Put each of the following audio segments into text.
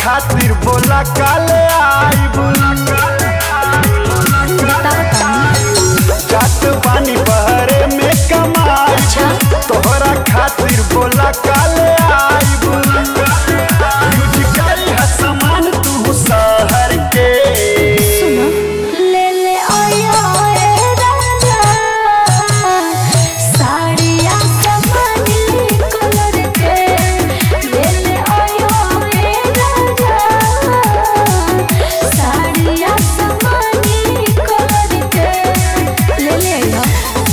खातिर बोला काले आइब जात बानी बहरे में कमाई तोहरा खातिर बोला काले आइब यूज करी है सामान तू शहर के ले ले आया ए राजा साड़िया समानी कलर के ले ले आया ए राजा साड़िया समानी कलर के ले ले आया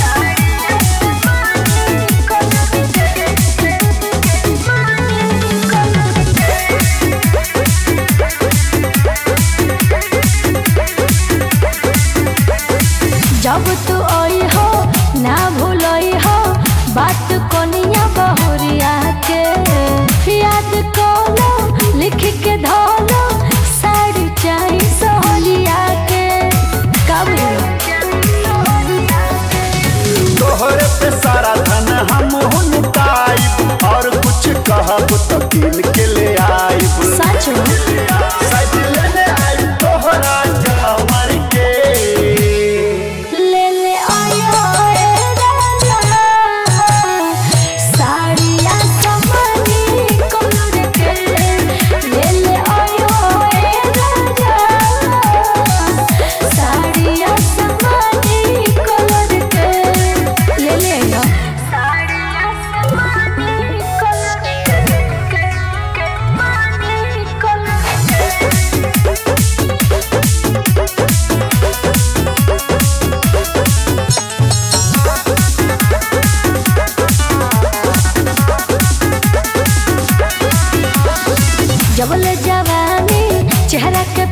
जब तू आई हो ना भूलई हो बात कोनिया बहुरिया के याद कलो लिख के धोलो साड़ी चाही सोहलिया के कब तोहरे पे सारा धन हम हुनताइब और कुछ कहब तो कीन के ले आइब सच में सज लेने आइब तोहरा कमर के ले ले आयो ए राजा साड़िया समानी कलर के ले ले आयो ए राजा साड़िया समानी कलर के ले ले आयो साड़िया समानी कलर के मानी कलर जबल जवानी चेहरा के